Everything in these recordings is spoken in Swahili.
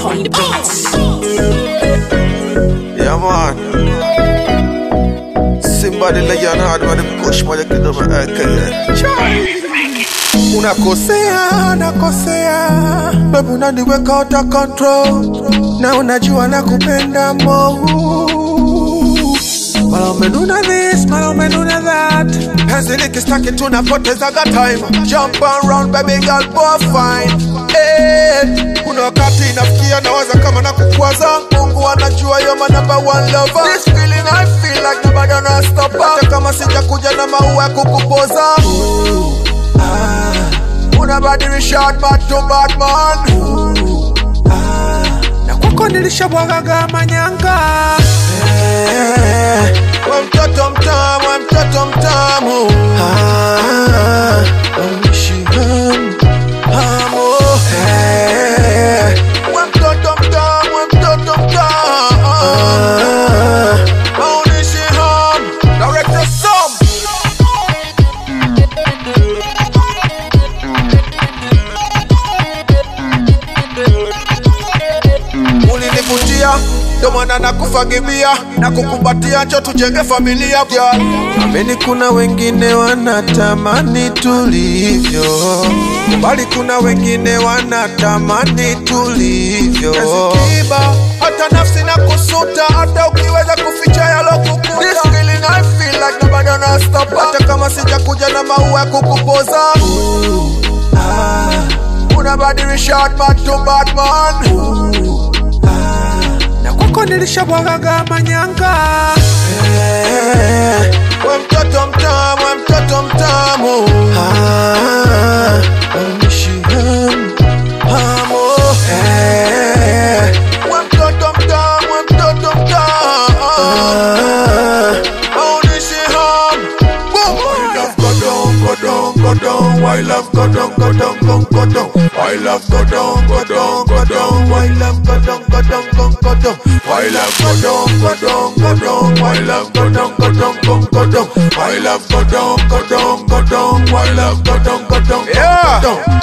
on the beats. Yeah, man. Simba the lion hard with the push moja kidogo aka. Unakosea, nakosea, baby unaniweka out of control, na unajua nakupenda mo. Mara umenuna this, mara umenuna that, penzi likistaki tunapotezaga time. Jump around baby girl, boy fine. Hey, kuna wakati inafikia nawaza kama nakukwaza. Mungu anajua you're my number one lover. This feeling I feel like nobody gonna stop. Hata kama sijakuja na maua ya kukupoza. Ah, unabadilisha bad to bad man. Ah, na kwako nilishabwagaga manyanga Eh, we mtoto mtamu, we mtoto mtamu Ah, unishi hamu, hamu. Eh, we mtoto mtamu, we mtoto mtamu Ah, unishi hamu. Director Sam. ulinivutia ndo maana nakufagibia na kukumbatia cho tujenge familia girl. amini kuna wengine wanatamani tulivyo bali kuna wengine wanatamani tulivyo Kiba, hata nafsi na kusuta hata ukiweza kuficha yalokukuta This feeling I feel like nobody gonna stop hata kama sijakuja na maua ya kukupoza ah, unabadilisha bad to bad man na kwako nilishabwagaga manyanga Eh, we mtoto mtamu, we mtoto mtamu Ah, unishi hamu, hamu. Eh, we mtoto mtamu, we mtoto mtamu Ah, unishi hamu. Boom. I love go down, go down, go down. Why love go down, go down, go go down. Why love go down, go down, go down. Why love go down, go down, go go down. Why love go down, go down, go down. Why love go down, go down, go go down. Why love go down, go down, go down. Why love go down, go down, Yeah. go down.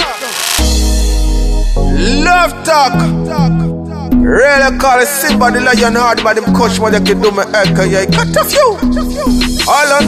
Love talk. Really call it Simba the lion hard, but them coach what you can do me aka yeah. Cut a few. All on